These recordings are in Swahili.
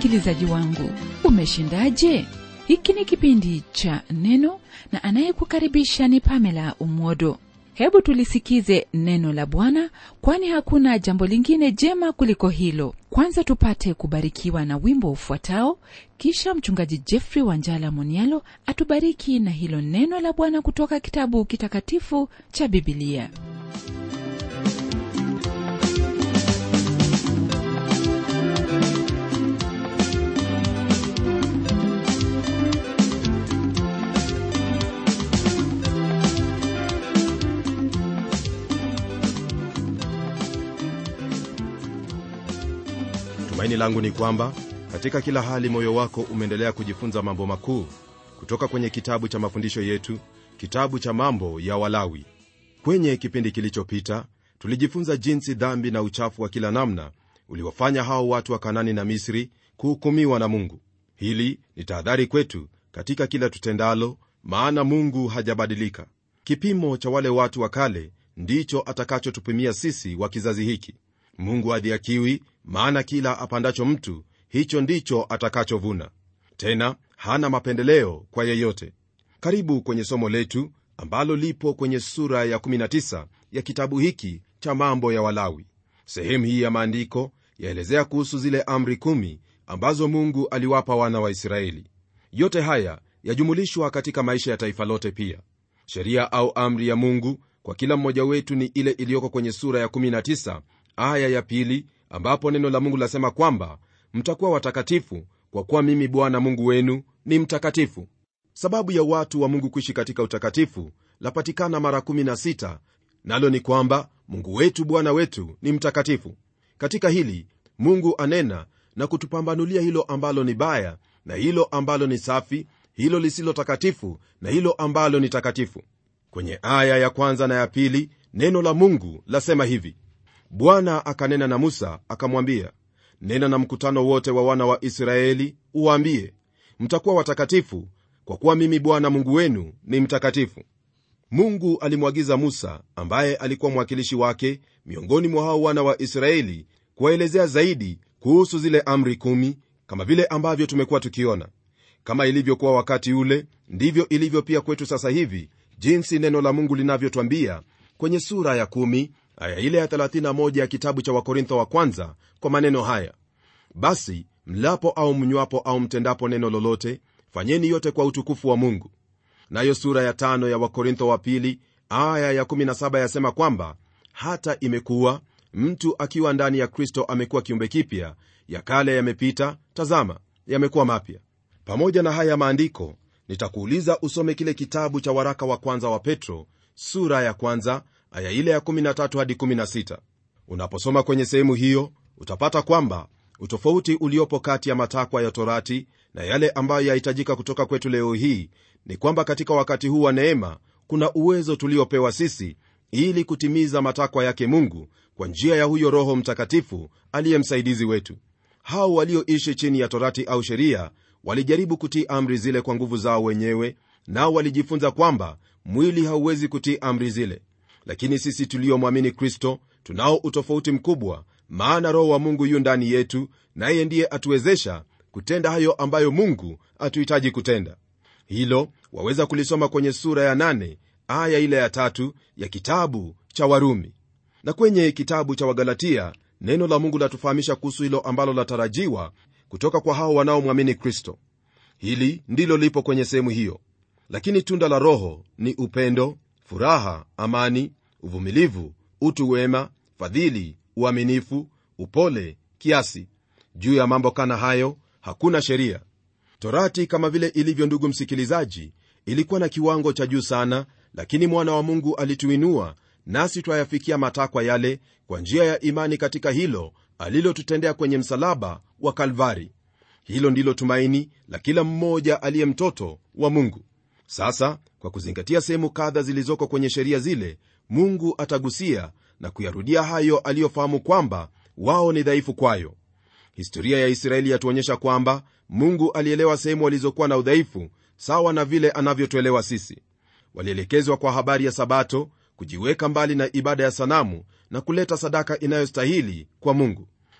msikilizaji wangu umeshindaje hiki ni kipindi cha neno na anayekukaribisha ni pamela umwodo hebu tulisikize neno la bwana kwani hakuna jambo lingine jema kuliko hilo kwanza tupate kubarikiwa na wimbo ufuatao kisha mchungaji jeffrey wanjala monialo atubariki na hilo neno la bwana kutoka kitabu kitakatifu cha bibilia tumaini langu ni kwamba katika kila hali moyo wako umeendelea kujifunza mambo makuu kutoka kwenye kitabu cha mafundisho yetu kitabu cha mambo ya walawi kwenye kipindi kilichopita tulijifunza jinsi dhambi na uchafu wa kila namna uliwafanya hao watu wa kanani na misri kuhukumiwa na mungu hili ni tahadhari kwetu katika kila tutendalo maana mungu hajabadilika kipimo cha wale watu wa kale ndicho atakachotupimia sisi wa kizazi hiki mungu adhiakiwi maana kila apandacho mtu hicho ndicho atakachovuna tena hana mapendeleo kwa yeyote karibu kwenye somo letu ambalo lipo kwenye sura ya 19 ya kitabu hiki cha mambo ya walawi sehemu hii ya maandiko yaelezea kuhusu zile amri kumi ambazo mungu aliwapa wana wa israeli yote haya yajumulishwa katika maisha ya taifa lote pia sheria au amri ya mungu kwa kila mmoja wetu ni ile iliyoko kwenye sura ya 19 aya ya pili ambapo neno la mungu lasema kwamba mtakuwa watakatifu kwa kuwa mimi bwana mungu wenu ni mtakatifu sababu ya watu wa mungu kuishi katika utakatifu lapatikana mara 16 nalo ni kwamba mungu wetu bwana wetu ni mtakatifu katika hili mungu anena na kutupambanulia hilo ambalo ni baya na hilo ambalo ni safi hilo lisilo takatifu na hilo ambalo ni takatifu kwenye aya ya kwanza na ya pili neno la mungu lasema hivi bwana akanena na musa akamwambia nena na mkutano wote wa wana wa israeli uwaambie mtakuwa watakatifu kwa kuwa mimi bwana mungu wenu ni mtakatifu mungu alimwagiza musa ambaye alikuwa mwakilishi wake miongoni mwa hao wana wa israeli kuwaelezea zaidi kuhusu zile amri kumi kama vile ambavyo tumekuwa tukiona kama ilivyokuwa wakati ule ndivyo ilivyo pia kwetu sasa hivi jinsi neno la mungu linavyotwambia kwenye sura ya kumi aya ile ya 31 ya kitabu cha wakorintho wa kwanza kwa maneno haya basi mlapo au mnywapo au mtendapo neno lolote fanyeni yote kwa utukufu wa mungu nayo sura ya tano ya wakorintho wa pili aya ya 17 yasema kwamba hata imekuwa mtu akiwa ndani ya kristo amekuwa kiumbe kipya ya kale yamepita tazama yamekuwa mapya pamoja na haya maandiko nitakuuliza usome kile kitabu cha waraka wa kwanza wa petro sura ya kwanza aya ile ya 13 hadi 16 unaposoma kwenye sehemu hiyo utapata kwamba utofauti uliopo kati ya matakwa ya torati na yale ambayo yahitajika kutoka kwetu leo hii ni kwamba katika wakati huu wa neema kuna uwezo tuliopewa sisi ili kutimiza matakwa yake mungu kwa njia ya huyo roho mtakatifu aliye msaidizi wetu hao walioishi chini ya torati au sheria walijaribu kutii amri zile kwa nguvu zao wenyewe nao walijifunza kwamba mwili hauwezi kutii amri zile lakini sisi tuliomwamini kristo tunao utofauti mkubwa maana roho wa mungu yu ndani yetu naye ndiye atuwezesha kutenda hayo ambayo mungu atuhitaji kutenda hilo waweza kulisoma kwenye sura ya nane, aya ile ya tatu ya kitabu cha warumi na kwenye kitabu cha wagalatia neno la mungu latufahamisha kuhusu hilo ambalo latarajiwa kutoka kwa hao wanaomwamini kristo hili ndilo lipo kwenye sehemu hiyo lakini tunda la roho ni upendo furaha amani uvumilivu utu wema fadhili uaminifu upole kiasi juu ya mambo kana hayo hakuna sheria torati kama vile ilivyo ndugu msikilizaji ilikuwa na kiwango cha juu sana lakini mwana wa mungu alituinua nasi twayafikia matakwa yale kwa njia ya imani katika hilo alilotutendea kwenye msalaba wa kalvari hilo ndilo tumaini la kila mmoja aliye mtoto wa mungu sasa kwa kuzingatia sehemu kadha zilizoko kwenye sheria zile mungu atagusia na kuyarudia hayo aliyofahamu kwamba wao ni dhaifu kwayo historia ya israeli yatuonyesha kwamba mungu alielewa sehemu walizokuwa na udhaifu sawa na vile anavyotuelewa sisi walielekezwa kwa habari ya sabato kujiweka mbali na ibada ya sanamu na kuleta sadaka inayostahili kwa mungu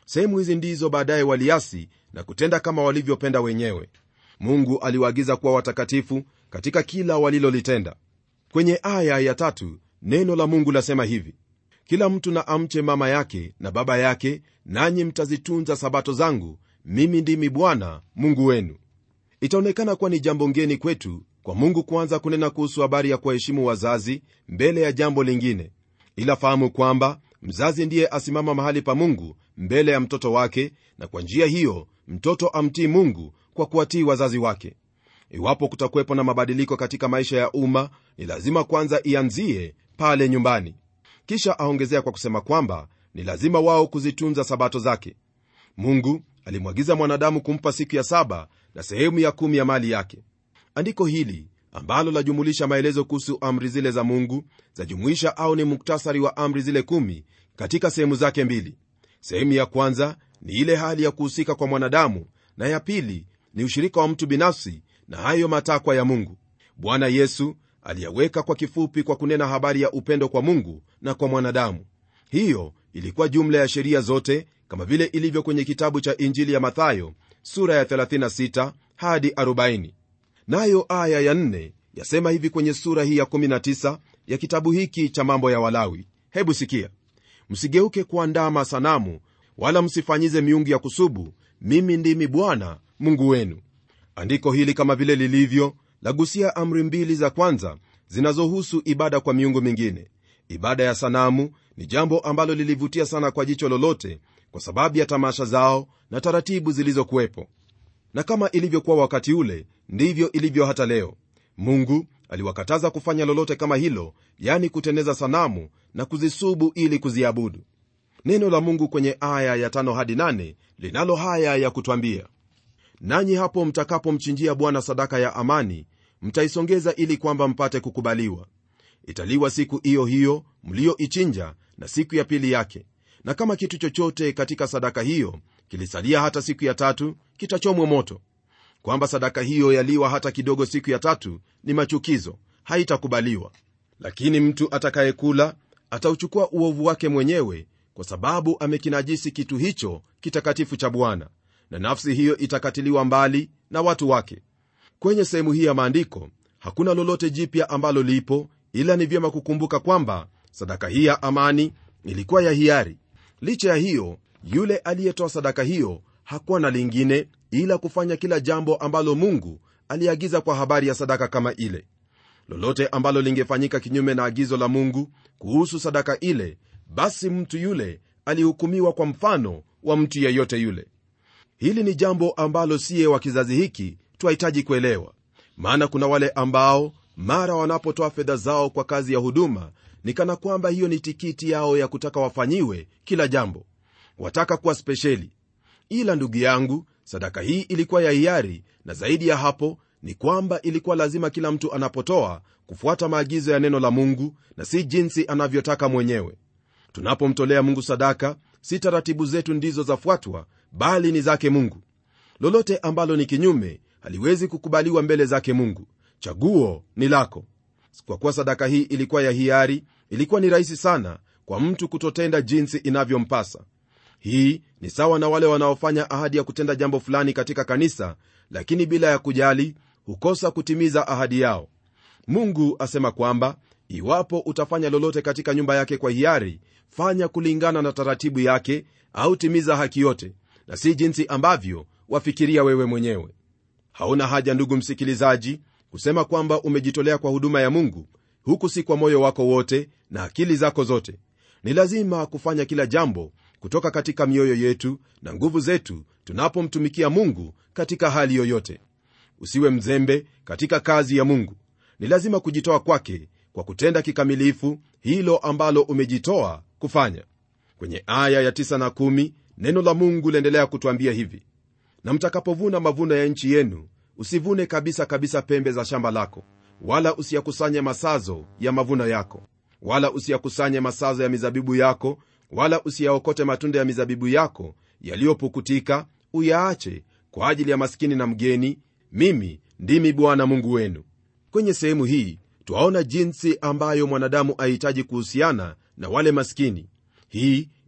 sehemu hizi ndizo baadaye waliasi na kutenda kama walivyopenda wenyewe mungu aliwaagiza kuwa watakatifu katika kila walilolitenda kwenye aya ya tatu neno la mungu lasema hivi kila mtu na amche mama yake na baba yake nanyi mtazitunza sabato zangu mimi ndimi bwana mungu wenu itaonekana kuwa ni jambo ngeni kwetu kwa mungu kuanza kunena kuhusu habari ya kuwaheshimu wazazi mbele ya jambo lingine ila fahamu kwamba mzazi ndiye asimama mahali pa mungu mbele ya mtoto wake na kwa njia hiyo mtoto amtii mungu kwa kuwatii wazazi wake iwapo kutakuwepo na mabadiliko katika maisha ya umma ni lazima kwanza ianzie pale nyumbani kisha aongezea kwa kusema kwamba ni lazima wao kuzitunza sabato zake mungu alimwagiza mwanadamu kumpa siku ya saba na sehemu ya kumi ya mali yake andiko hili ambalo lajumulisha maelezo kuhusu amri zile za mungu zajumuisha au ni muktasari wa amri zile kumi katika sehemu zake mbili sehemu ya kwanza ni ile hali ya kuhusika kwa mwanadamu na ya pili ni ushirika wa mtu binafsi na hayo matakwa ya mungu bwana yesu aliyaweka kwa kifupi kwa kunena habari ya upendo kwa mungu na kwa mwanadamu hiyo ilikuwa jumla ya sheria zote kama vile ilivyo kwenye kitabu cha injili ya mathayo sura ya 36 hadi 40 nayo aya ya 4 yasema hivi kwenye sura hii ya 19 ya kitabu hiki cha mambo ya walawi hebu sikia msigeuke kuandama sanamu wala msifanyize miungu ya kusubu mimi ndimi bwana mungu wenu andiko hili kama vile lilivyo lagusia amri mbili za kwanza zinazohusu ibada kwa miungu mingine ibada ya sanamu ni jambo ambalo lilivutia sana kwa jicho lolote kwa sababu ya tamasha zao na taratibu zilizokuwepo na kama ilivyokuwa wakati ule ndivyo ilivyo hata leo mungu aliwakataza kufanya lolote kama hilo yani kuteneza sanamu na kuzisubu ili kuziabudu neno la mungu kwenye aya ya tano hadi nane linalo haya ya kutwambia nanyi hapo mtakapomchinjia bwana sadaka ya amani mtaisongeza ili kwamba mpate kukubaliwa italiwa siku hiyo hiyo mlioichinja na siku ya pili yake na kama kitu chochote katika sadaka hiyo kilisalia hata siku ya tatu kitachomwa moto kwamba sadaka hiyo yaliwa hata kidogo siku ya tatu ni machukizo haitakubaliwa lakini mtu atakayekula atauchukua uovu wake mwenyewe kwa sababu amekinajisi kitu hicho kitakatifu cha bwana na nafsi hiyo itakatiliwa mbali na watu wake kwenye sehemu hii ya maandiko hakuna lolote jipya ambalo lipo ila ni vyema kukumbuka kwamba sadaka hii ya amani ilikuwa ya hiari licha ya hiyo yule aliyetoa sadaka hiyo hakuwa na lingine ila kufanya kila jambo ambalo mungu aliagiza kwa habari ya sadaka kama ile lolote ambalo lingefanyika kinyume na agizo la mungu kuhusu sadaka ile basi mtu yule alihukumiwa kwa mfano wa mtu yeyote yule hili ni jambo ambalo siye wa kizazi hiki twahitaji kuelewa maana kuna wale ambao mara wanapotoa fedha zao kwa kazi ya huduma ni kana kwamba hiyo ni tikiti yao ya kutaka wafanyiwe kila jambo wataka kuwa spesheli ila ndugu yangu sadaka hii ilikuwa ya hiari na zaidi ya hapo ni kwamba ilikuwa lazima kila mtu anapotoa kufuata maagizo ya neno la mungu na si jinsi anavyotaka mwenyewe tunapomtolea mungu sadaka si taratibu zetu ndizo zafuatwa bali ni zake mungu lolote ambalo ni kinyume haliwezi kukubaliwa mbele zake mungu chaguo ni lako kwa kuwa sadaka hii ilikuwa ya hiari ilikuwa ni rahisi sana kwa mtu kutotenda jinsi inavyompasa hii ni sawa na wale wanaofanya ahadi ya kutenda jambo fulani katika kanisa lakini bila ya kujali hukosa kutimiza ahadi yao mungu asema kwamba iwapo utafanya lolote katika nyumba yake kwa hiari fanya kulingana na taratibu yake au timiza haki yote na si jinsi ambavyo wafikiria wewe mwenyewe hauna haja ndugu msikilizaji kusema kwamba umejitolea kwa huduma ya mungu huku si kwa moyo wako wote na akili zako zote ni lazima kufanya kila jambo kutoka katika mioyo yetu na nguvu zetu tunapomtumikia mungu katika hali yoyote usiwe mzembe katika kazi ya mungu ni lazima kujitoa kwake kwa kutenda kikamilifu hilo ambalo umejitoa kufanya kwenye aya ya 9 na 1 neno la mungu liendelea kutwambia hivi na mtakapovuna mavuno ya nchi yenu usivune kabisa kabisa pembe za shamba lako wala usiyakusanye masazo ya mavuno yako wala usiyakusanye masazo ya mizabibu yako wala usiyaokote matunda ya mizabibu yako yaliyopukutika uyaache kwa ajili ya maskini na mgeni mimi ndimi bwana mungu wenu kwenye sehemu hii twaona jinsi ambayo mwanadamu ahitaji kuhusiana na wale maskini hii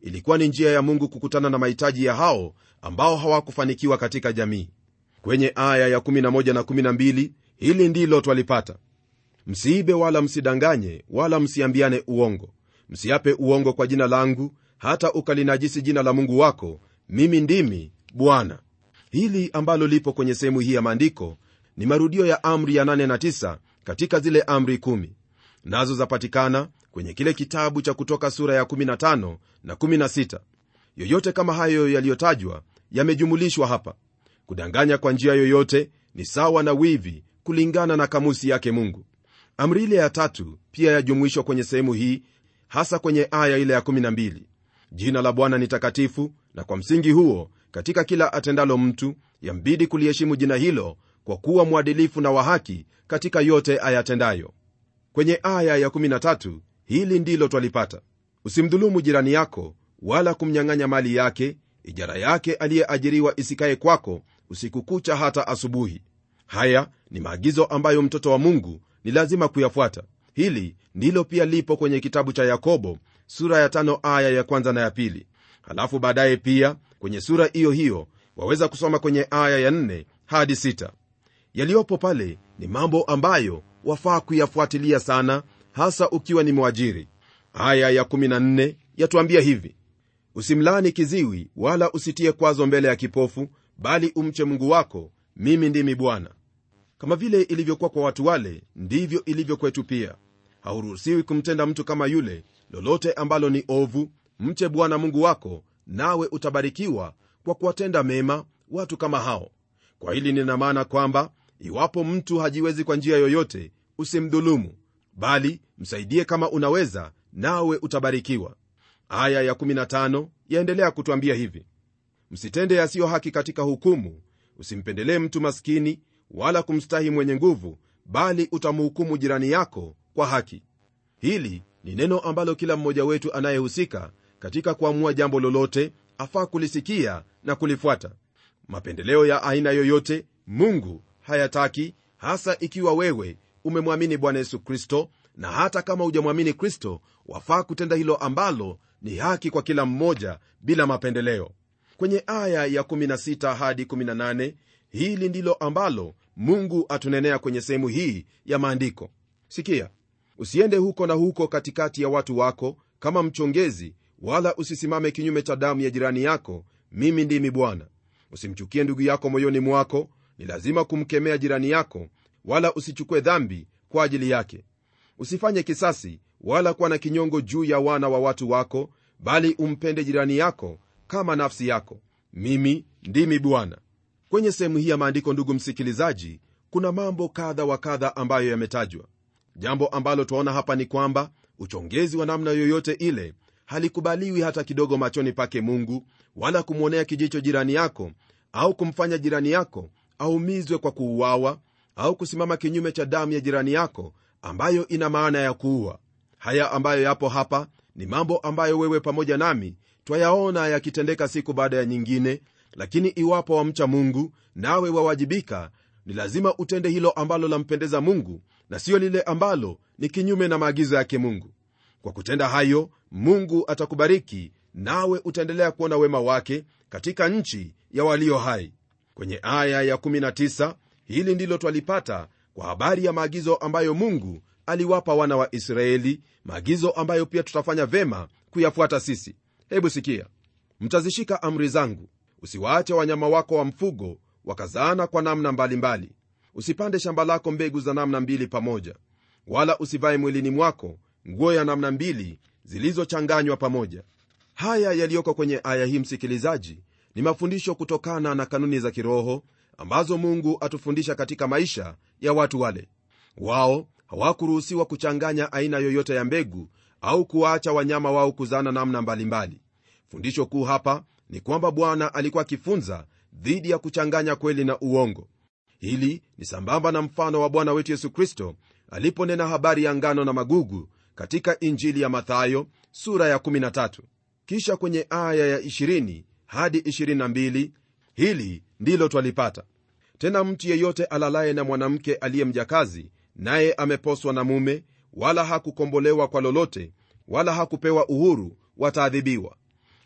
ilikuwa ni njia ya mungu kukutana na mahitaji ya hao ambao hawakufanikiwa katika jamii kwenye aya ya 11 na 12 hili ndilo twalipata msiibe wala msidanganye wala msiambiane uongo msiape uongo kwa jina langu hata ukalinajisi jina la mungu wako mimi ndimi bwana hili ambalo lipo kwenye sehemu hii ya maandiko ni marudio ya amri ya 8 na 9 katika zile amri 1 nazo zapatikana kwenye kile kitabu cha kutoka sura ya 15 na 16 yoyote kama hayo yaliyotajwa yamejumulishwa hapa kudanganya kwa njia yoyote ni sawa na wivi kulingana na kamusi yake mungu amri ile ya tatu pia yajumuishwa kwenye sehemu hii hasa kwenye aya ile ya 12 jina la bwana ni takatifu na kwa msingi huo katika kila atendalo mtu yambidi kuliheshimu jina hilo kwa kuwa mwadilifu na wa haki katika yote ayatendayo kwenye aya ya 13 hili ndilo twalipata usimdhulumu jirani yako wala kumnyang'anya mali yake ijara yake aliyeajiriwa isikaye kwako usiku kucha hata asubuhi haya ni maagizo ambayo mtoto wa mungu ni lazima kuyafuata hili ndilo pia lipo kwenye kitabu cha yakobo sura ya tano aya ya kwanza na ya pili halafu baadaye pia kwenye sura hiyo hiyo waweza kusoma kwenye aya ya nne hadi sita yaliyopo pale ni mambo ambayo wafaa kuyafuatilia sana hasa ukiwa ni mwajiri aya ya 14 yatuambia hivi usimlani kiziwi wala usitie kwazo mbele ya kipofu bali umche mungu wako mimi ndimi bwana kama vile ilivyokuwa kwa watu wale ndivyo ilivyo kwetu pia hauruhusiwi kumtenda mtu kama yule lolote ambalo ni ovu mche bwana mungu wako nawe utabarikiwa kwa kuwatenda mema watu kama hao kwa hili nina maana kwamba iwapo mtu hajiwezi kwa njia yoyote usimdhulumu bali msaidie kama unaweza nawe utabarikiwa aya ya 15 yaendelea kutwambia hivi msitende yasiyo haki katika hukumu usimpendelee mtu maskini wala kumstahi mwenye nguvu bali utamhukumu jirani yako kwa haki hili ni neno ambalo kila mmoja wetu anayehusika katika kuamua jambo lolote afaa kulisikia na kulifuata mapendeleo ya aina yoyote mungu hayataki hasa ikiwa wewe umemwamini bwana yesu kristo na hata kama hujamwamini kristo wafaa kutenda hilo ambalo ni haki kwa kila mmoja bila mapendeleo kwenye aya ya 16 hadi 18 hili ndilo ambalo mungu atunenea kwenye sehemu hii ya maandiko sikia usiende huko na huko katikati ya watu wako kama mchongezi wala usisimame kinyume cha damu ya jirani yako mimi ndimi bwana usimchukie ndugu yako moyoni mwako ni lazima kumkemea jirani yako wala usichukue dhambi kwa ajili yake usifanye kisasi wala kuwa na kinyongo juu ya wana wa watu wako bali umpende jirani yako kama nafsi yako mimi ndimi bwana kwenye sehemu hii ya maandiko ndugu msikilizaji kuna mambo kadha wa kadha ambayo yametajwa jambo ambalo twaona hapa ni kwamba uchongezi wa namna yoyote ile halikubaliwi hata kidogo machoni pake mungu wala kumwonea kijicho jirani yako au kumfanya jirani yako aumizwe kwa kuuawa au kusimama kinyume cha damu ya jirani yako ambayo ina maana ya kuua haya ambayo yapo hapa ni mambo ambayo wewe pamoja nami twayaona yakitendeka siku baada ya nyingine lakini iwapo wamcha mungu nawe wawajibika ni lazima utende hilo ambalo lampendeza mungu na siyo lile ambalo ni kinyume na maagizo yake mungu kwa kutenda hayo mungu atakubariki nawe utaendelea kuona wema wake katika nchi ya walio hai kwenye aya ya 19 hili ndilo twalipata kwa habari ya maagizo ambayo mungu aliwapa wana wa israeli maagizo ambayo pia tutafanya vema kuyafuata sisi hebu sikia mtazishika amri zangu usiwaache wanyama wako wa mfugo wakazaana kwa namna mbalimbali mbali. usipande shamba lako mbegu za namna mbili pamoja wala usivae mwilini mwako nguo ya namna mbili zilizochanganywa pamoja haya yaliyoko kwenye aya hii msikilizaji ni mafundisho kutokana na kanuni za kiroho ambazo mungu atufundisha katika maisha ya watu wale wao hawakuruhusiwa kuchanganya aina yoyote ya mbegu au kuwaacha wanyama wao kuzana namna mbalimbali fundisho kuu hapa ni kwamba bwana alikuwa akifunza dhidi ya kuchanganya kweli na uongo hili ni sambamba na mfano wa bwana wetu yesu kristo aliponena habari ya ngano na magugu katika injili ya mathayo sura ya 13 kisha kwenye aya ya 20 hadi 22 hili ndilo twalipata tena mtu yeyote alalaye na mwanamke aliye mjakazi naye ameposwa na mume wala hakukombolewa kwa lolote wala hakupewa uhuru wataadhibiwa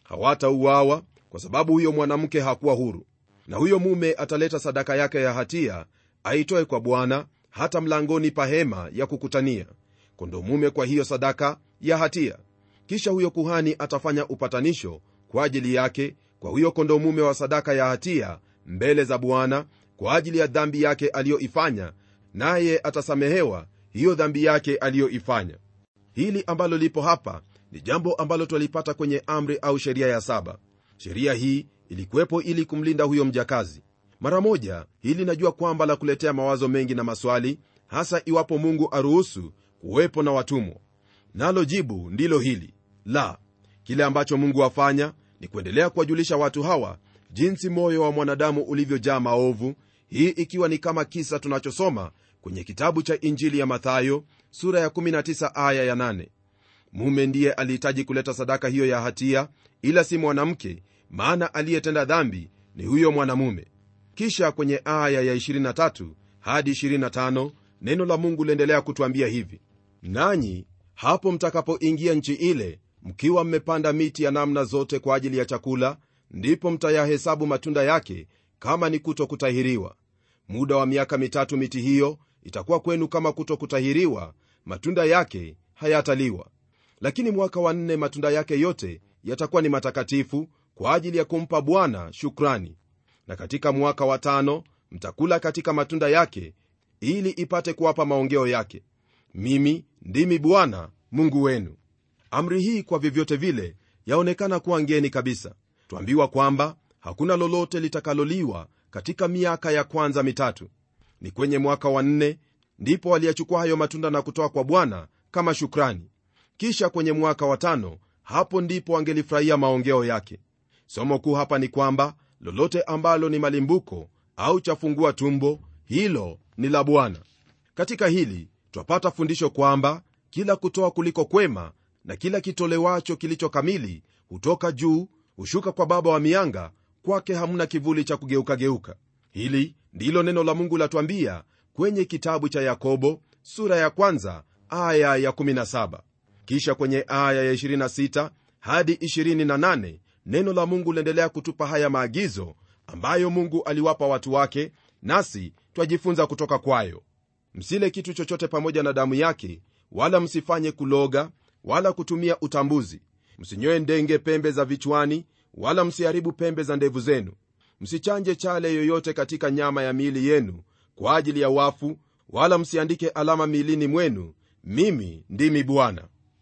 hawatauawa kwa sababu huyo mwanamke hakuwa huru na huyo mume ataleta sadaka yake ya hatia aitoe kwa bwana hata mlangoni pa hema ya kukutania kondo mume kwa hiyo sadaka ya hatia kisha huyo kuhani atafanya upatanisho kwa ajili yake kwa huyo kondo mume wa sadaka ya hatia mbele za bwana kwa ajili ya dhambi yake aliyoifanya naye atasamehewa hiyo dhambi yake aliyoifanya hili ambalo lipo hapa ni jambo ambalo twalipata kwenye amri au sheria ya saba sheria hii ilikuwepo ili kumlinda huyo mjakazi mara moja hili najua kwamba la kuletea mawazo mengi na maswali hasa iwapo mungu aruhusu kuwepo na watumwa nalo jibu ndilo hili la kile ambacho mungu afanya ni kuendelea kuwajulisha watu hawa jinsi moyo wa mwanadamu ulivyojaa maovu hii ikiwa ni kama kisa tunachosoma kwenye kitabu cha injili ya mathayo sura ya 19 aya ya 8 mume ndiye alihitaji kuleta sadaka hiyo ya hatia ila si mwanamke maana aliyetenda dhambi ni huyo mwanamume kisha kwenye aya ya 23 hadi 25 neno la mungu liendelea kutwambia hivi nanyi hapo mtakapoingia nchi ile mkiwa mmepanda miti ya namna zote kwa ajili ya chakula ndipo mtayahesabu matunda yake kama ni kuto kutahiriwa muda wa miaka mitatu miti hiyo itakuwa kwenu kama kuto kutahiriwa matunda yake hayataliwa lakini mwaka wa nne matunda yake yote yatakuwa ni matakatifu kwa ajili ya kumpa bwana shukrani na katika mwaka wa tano mtakula katika matunda yake ili ipate kuwapa maongeo yake mimi ndimi bwana mungu wenu amri hii kwa vyovyote vile yaonekana kuwa ngeni kabisa twambiwa kwamba hakuna lolote litakaloliwa katika miaka ya kwanza mitatu ni kwenye mwaka wa nne ndipo waliyachukua hayo matunda na kutoa kwa bwana kama shukrani kisha kwenye mwaka wa tano hapo ndipo wangelifurahia maongeo yake somo kuu hapa ni kwamba lolote ambalo ni malimbuko au chafungua tumbo hilo ni la bwana katika hili twapata fundisho kwamba kila kutoa kuliko kwema na kila kitolewacho kilicho kamili hutoka juu hushuka kwa baba wa mianga kwake hamna kivuli cha kugeukageuka hili ndilo neno la mungu latwambia kwenye kitabu cha yakobo sura ya kwanza aya ya 17 kisha kwenye aya ya 26 hadi 28 neno la mungu liendelea kutupa haya maagizo ambayo mungu aliwapa watu wake nasi twajifunza kutoka kwayo msile kitu chochote pamoja na damu yake wala msifanye kuloga wala kutumia utambuzi msinyoe ndenge pembe za vichwani wala msiharibu pembe za ndevu zenu msichanje chale yoyote katika nyama ya miili yenu kwa ajili ya wafu wala msiandike alama miilini mwenu mimi ndimi bwana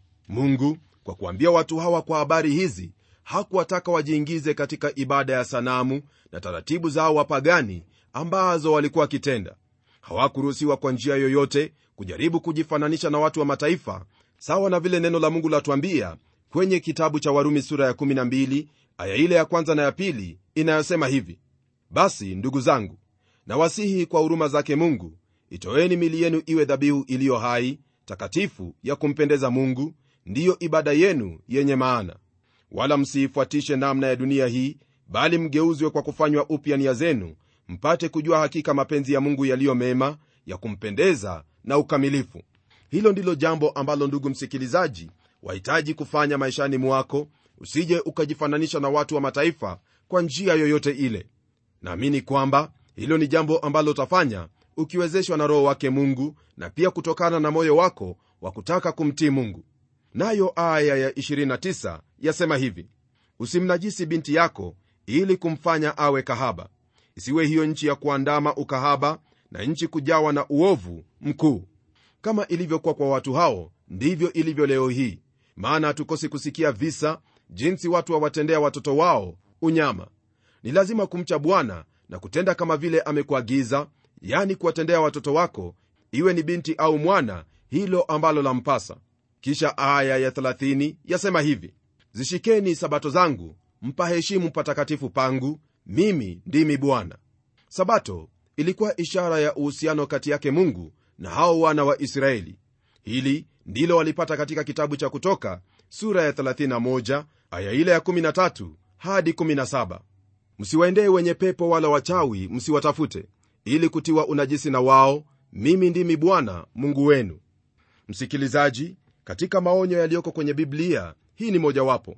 mungu kwa kuambia watu hawa kwa habari hizi hakuwataka wajiingize katika ibada ya sanamu na taratibu zao wapagani ambazo walikuwa wakitenda hawakuruhusiwa kwa njia yoyote kujaribu kujifananisha na watu wa mataifa sawa na vile neno la mungu latwambia kwenye kitabu cha warumi sura ya 12 aya ile ya kwanza na ya pili inayosema hivi basi ndugu zangu nawasihi kwa huruma zake mungu itoeni mili yenu iwe dhabihu iliyo hai takatifu ya kumpendeza mungu ndiyo ibada yenu yenye maana wala msiifuatishe namna ya dunia hii bali mgeuzwe kwa kufanywa upya nia zenu mpate kujua hakika mapenzi ya mungu yaliyo mema ya kumpendeza na ukamilifu hilo ndilo jambo ambalo ndugu msikilizaji wahitaji kufanya maishani mwako usije ukajifananisha na watu wa mataifa kwa njia yoyote ile naamini kwamba hilo ni jambo ambalo utafanya ukiwezeshwa na roho wake mungu na pia kutokana na moyo wako wa kutaka kumtii mungu nayo aya ya 29 yasema hivi usimnajisi binti yako ili kumfanya awe kahaba isiwe hiyo nchi ya kuandama ukahaba na nchi kujawa na uovu mkuu kama ilivyokuwa kwa watu hao ndivyo ilivyo leo hii maana hatukosi kusikia visa jinsi watu wawatendea watoto wao unyama ni lazima kumcha bwana na kutenda kama vile amekuagiza yani kuwatendea watoto wako iwe ni binti au mwana hilo ambalo lampasa kisha aya ya 30 yasema hivi zishikeni sabato zangu mpaheshimu patakatifu pangu mimi ndimi bwana sabato ilikuwa ishara ya uhusiano kati yake mungu na hao wana wa israeli hili ndilo walipata katika kitabu cha kutoka sura ya 31 aya ile ya 13 hadi 17 msiwaendee wenye pepo wala wachawi msiwatafute ili kutiwa unajisi na wao mimi ndimi bwana mungu wenu msikilizaji katika maonyo yaliyoko kwenye biblia hii ni mojawapo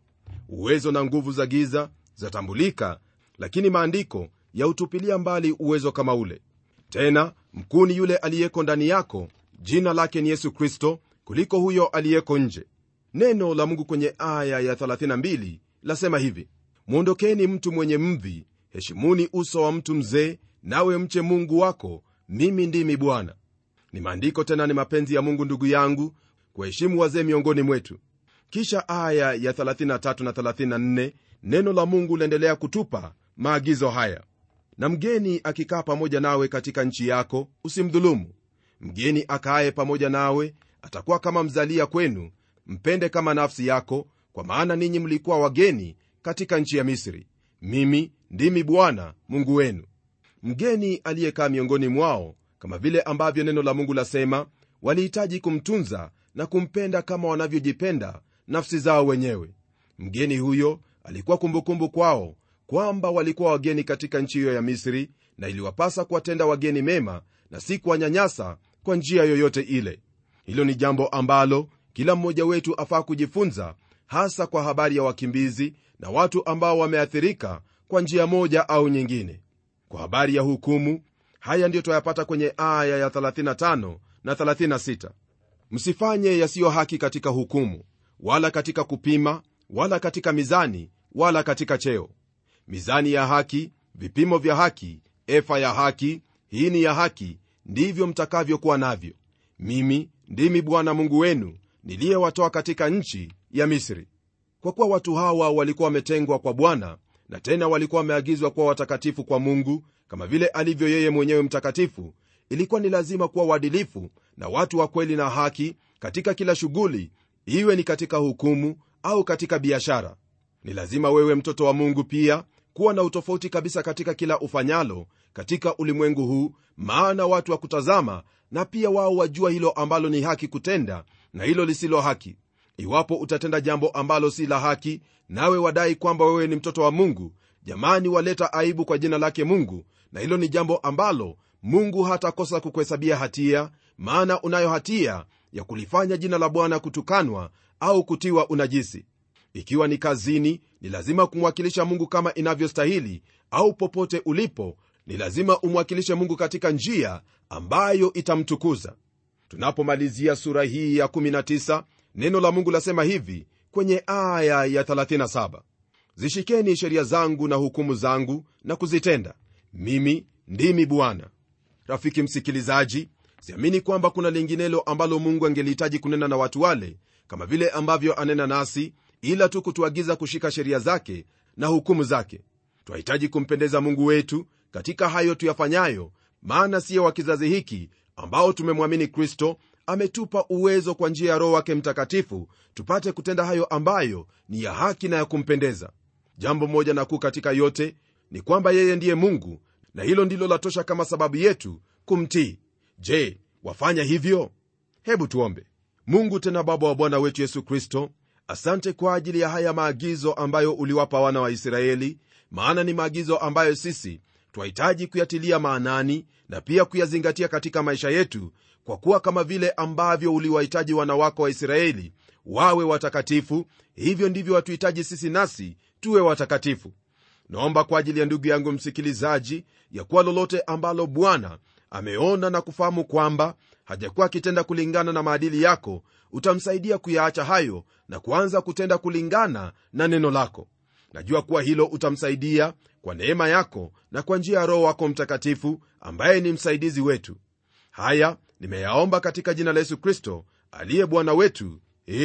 uwezo na nguvu za giza zatambulika lakini maandiko yautupilia mbali uwezo kama ule tena mkuu ni yule aliyeko ndani yako jina lake ni yesu kristo kuliko huyo aliyeko nje neno la mungu kwenye aya ya 32 lasema hivi mwondokeni mtu mwenye mvi heshimuni uso wa mtu mzee nawe mche mungu wako mimi ndimi bwana ni maandiko tena ni mapenzi ya mungu ndugu yangu kuheshimu wazee miongoni mwetu kisha aya ya 33 na 34 neno la mungu laendelea kutupa maagizo haya na mgeni akikaa pamoja nawe katika nchi yako usimdhulumu mgeni akaaye pamoja nawe atakuwa kama mzalia kwenu mpende kama nafsi yako kwa maana ninyi mlikuwa wageni katika nchi ya misri mimi ndimi bwana mungu wenu mgeni aliyekaa miongoni mwao kama vile ambavyo neno la mungu lasema walihitaji kumtunza na kumpenda kama wanavyojipenda nafsi zao wenyewe mgeni huyo alikuwa kumbukumbu kwao kwamba walikuwa wageni katika nchi hiyo ya misri na iliwapasa kuwatenda wageni mema na si kuwanyanyasa kwa njia yoyote ile hilo ni jambo ambalo kila mmoja wetu afaa kujifunza hasa kwa habari ya wakimbizi na watu ambao wameathirika kwa njia moja au nyingine kwa habari ya hukumu haya ndiyo twayapata kwenye aya ya 35 na 36 msifanye yasiyo haki katika hukumu wala katika kupima wala katika mizani wala katika cheo mizani ya haki vipimo vya haki efa ya haki hii ni ya haki ndivyo mtakavyokuwa navyo mimi ndimi bwana mungu wenu niliyewatoa katika nchi ya misri kwa kuwa watu hawa walikuwa wametengwa kwa bwana na tena walikuwa wameagizwa kuwa watakatifu kwa mungu kama vile alivyo yeye mwenyewe mtakatifu ilikuwa ni lazima kuwa uadilifu na watu wa kweli na haki katika kila shughuli iwe ni katika hukumu au katika biashara ni lazima wewe mtoto wa mungu pia kuwa na utofauti kabisa katika kila ufanyalo katika ulimwengu huu maana watu wa kutazama na pia wao wajua hilo ambalo ni haki kutenda na hilo lisilo haki iwapo utatenda jambo ambalo si la haki nawe wadai kwamba wewe ni mtoto wa mungu jamani waleta aibu kwa jina lake mungu na hilo ni jambo ambalo mungu hatakosa kukuhesabia hatia maana unayo hatia ya kulifanya jina la bwana kutukanwa au kutiwa unajisi ikiwa ni kazini ni lazima kumwakilisha mungu kama inavyostahili au popote ulipo ni lazima umwakilishe mungu katika njia ambayo itamtukuza tunapomalizia sura hii ya 19 neno la mungu lasema hivi kwenye aya ya 37 zishikeni sheria zangu na hukumu zangu na kuzitenda mimi ndimi bwana rafiki msikilizaji siamini kwamba kuna linginelo ambalo mungu angelihitaji kunena na watu wale kama vile ambavyo anena nasi ila tu kutuagiza kushika sheria zake na hukumu zake twahitaji kumpendeza mungu wetu katika hayo tuyafanyayo maana siyo wa kizazi hiki ambao tumemwamini kristo ametupa uwezo kwa njia ya roho wake mtakatifu tupate kutenda hayo ambayo ni ya haki na ya kumpendeza jambo moja na kuu katika yote ni kwamba yeye ndiye mungu na hilo ndilo latosha kama sababu yetu kumtii je wafanya hivyo hebu tuombe mungu tena baba wa bwana wetu yesu kristo asante kwa ajili ya haya maagizo ambayo uliwapa wana wa israeli maana ni maagizo ambayo sisi twahitaji kuyatilia maanani na pia kuyazingatia katika maisha yetu kwa kuwa kama vile ambavyo uliwahitaji wana wako wa israeli wawe watakatifu hivyo ndivyo watuhitaji sisi nasi tuwe watakatifu naomba kwa ajili ya ndugu yangu msikilizaji ya kuwa lolote ambalo bwana ameona na kufahamu kwamba hajakuwa akitenda kulingana na maadili yako utamsaidia kuyaacha hayo na kuanza kutenda kulingana na neno lako najua kuwa hilo utamsaidia kwa neema yako na kwa njia ya roho wako mtakatifu ambaye ni msaidizi wetu haya nimeyaomba katika jina la yesu kristo aliye bwana wetu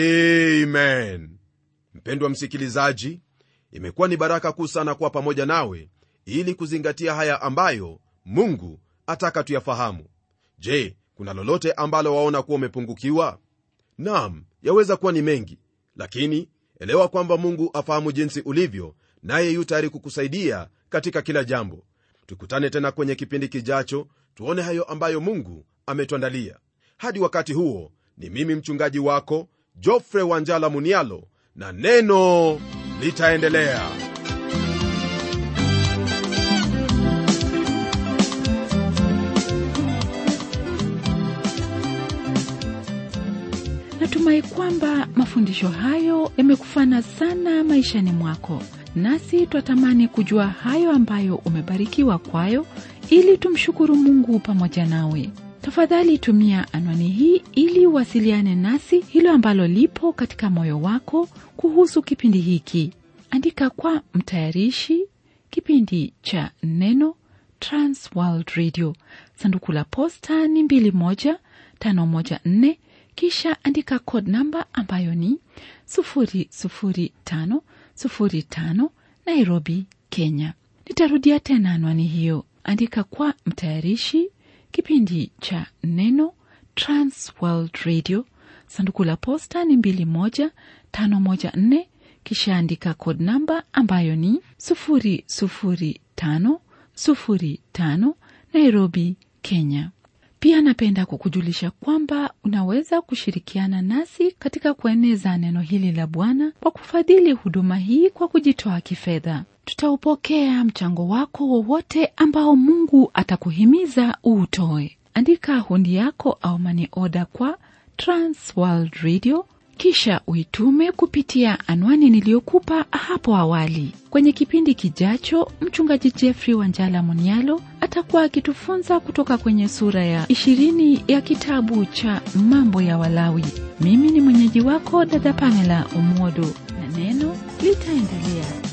amen mpendwa msikilizaji imekuwa ni baraka kuu sana kuwa pamoja nawe ili kuzingatia haya ambayo mungu ataka tuyafahamu je kuna lolote ambalo waona kuwa umepungukiwa nam yaweza kuwa ni mengi lakini elewa kwamba mungu afahamu jinsi ulivyo naye yu tayari kukusaidia katika kila jambo tukutane tena kwenye kipindi kijacho tuone hayo ambayo mungu ametuandalia hadi wakati huo ni mimi mchungaji wako jofre wanjala munialo na neno litaendelea natumai kwamba mafundisho hayo yamekufana sana maishani mwako nasi twatamani kujua hayo ambayo umebarikiwa kwayo ili tumshukuru mungu pamoja nawe tafadhali tumia anwani hii ili uwasiliane nasi hilo ambalo lipo katika moyo wako kuhusu kipindi hiki andika kwa mtayarishi kipindi cha neno transworld radio sanduku la posta ni 21514 kisha andika code namba ambayo ni 00505 nairobi kenya nitarudia tena anwani hiyo andika kwa mtayarishi kipindi cha neno transworld radio sanduku la posta ni 21514 kisha andika code namba ambayo ni 00505 nairobi kenya pia napenda kukujulisha kwamba unaweza kushirikiana nasi katika kueneza neno hili la bwana kwa kufadhili huduma hii kwa kujitoa kifedha tutaupokea mchango wako wowote ambao mungu atakuhimiza uutoe andika hundi yako au mani oda kwa transworld radio kisha uitume kupitia anwani niliyokupa hapo awali kwenye kipindi kijacho mchungaji jeffrey wanjala munialo atakuwa akitufunza kutoka kwenye sura ya ishirini ya kitabu cha mambo ya walawi mimi ni mwenyeji wako dada pamela umodo na neno litaendelea